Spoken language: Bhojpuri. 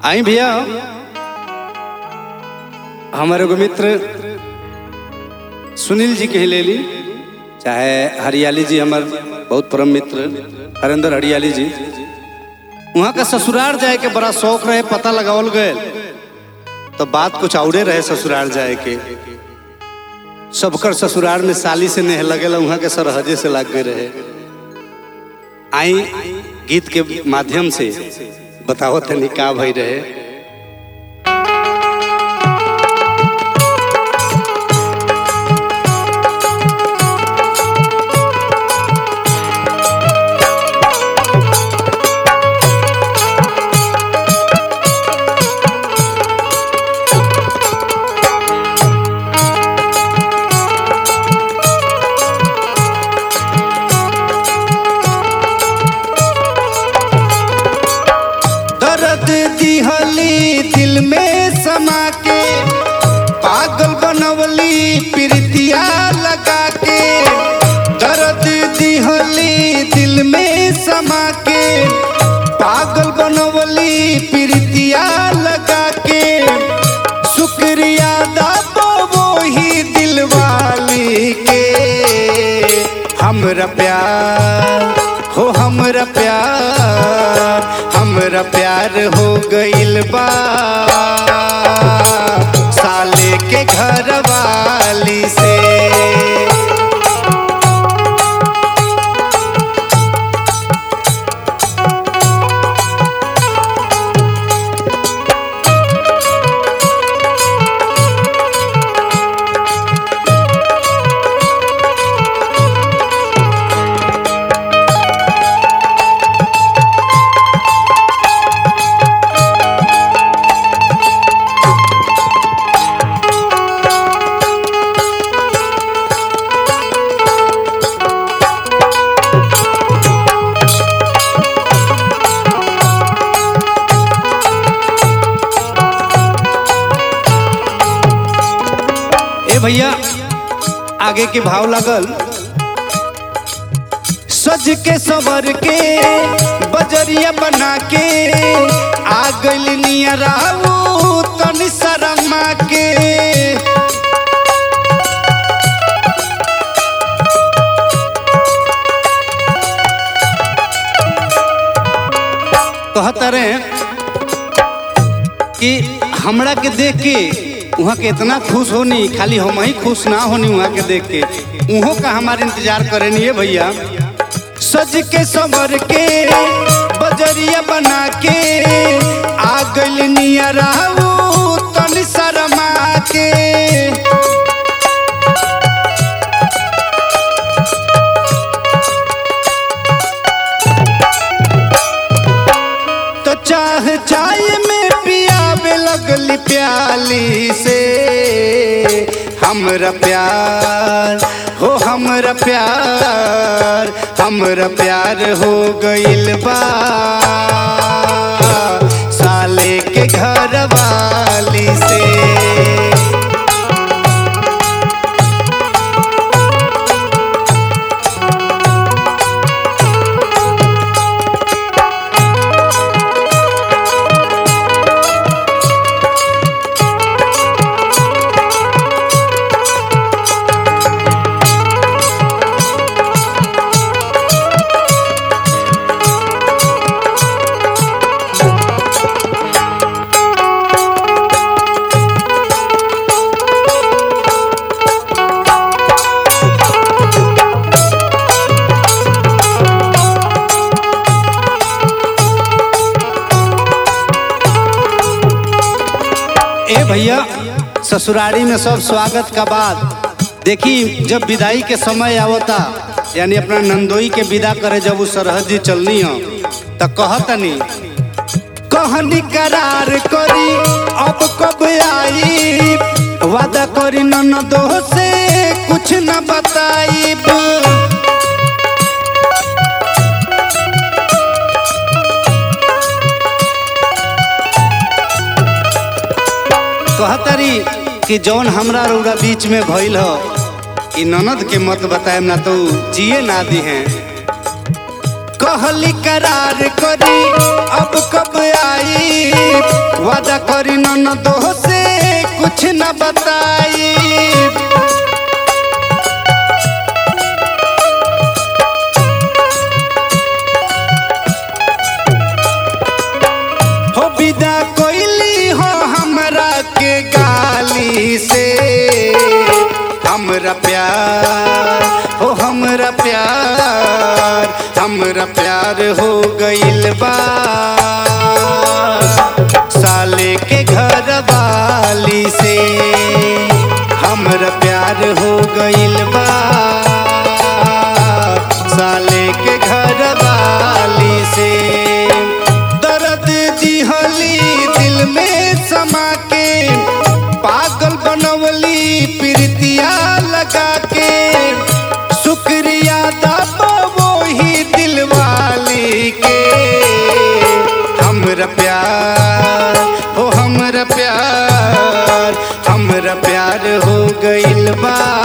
आई भैया हमारे एगो मित्र सुनील जी के ले ली चाहे हरियाली जी हमार बहुत परम मित्र हरेंद्र हरियाली जी वहाँ का ससुराल जाए के बड़ा शौक रहे पता लगावल गए तो बात कुछ औरे रहे ससुराल जाए के सबकर ससुराल में साली से नेह लगेला वहाँ के सरहजे से लग गए रहे आई गीत के माध्यम से बताओ तनी का भई रहे दर्द दिहली दिल में समा के पागल बनवली प्रीतिया लगा के दर्द दिहली दिल में समा के पागल बनवली प्रीतिया लगा के शुक्रिया दाबो वो ही दिल वाली के हमरा प्यार हो हमरा प्यार हमरा प्यार हो गइल बा साले के घर वाली से ए भैया आगे के भाव लागल सज के सवर के बजरिया बना के आ गइल नियराऊ तनि शर्मा के कहता रहे कि हमरा के देख के वहाँ के इतना खुश होनी खाली हम ही खुश ना होनी वहाँ के देख के उहों का हमारे इंतजार करे नहीं है भैया सज के समर के बजरिया बना के आ गइल नियराऊ तनि शर्मा के तो चाह चाय में पियावे लगली प्याली से हमरा प्यार हो हमरा प्यार हमरा प्यार हो गइल बा साले के घर वाली से ए भैया ससुरारी में सब स्वागत का बाद देखी जब विदाई के समय आवता यानी अपना नंदोई के विदा करे जब वो सरहद जी चलनी हो तो कहतनी कहनी करार करी अब कब आई वादा करी ननदो से कुछ न बताई कहतरी कि जौन हमरा रौरा बीच में भइल हो ई ननद के मत बताएम ना तो जिए ना दी हैं कहली करार करी अब कब आई वादा करी न दो से कुछ न बताई हो विदा कोइली हो हमरा के गाली से हमरा प्यार हो हमरा प्यार हमरा प्यार हो गइल बा साले के घर वाली से हमरा प्यार हो गइल बा साले के घर वाली से दर्द दिहली दिल में समा के पागल बनवली प्रीतिया लगा के शुक्रिया दबो वही दिल वाली के हमरा प्यार हो हमरा प्यार हमरा प्यार हो गइल बा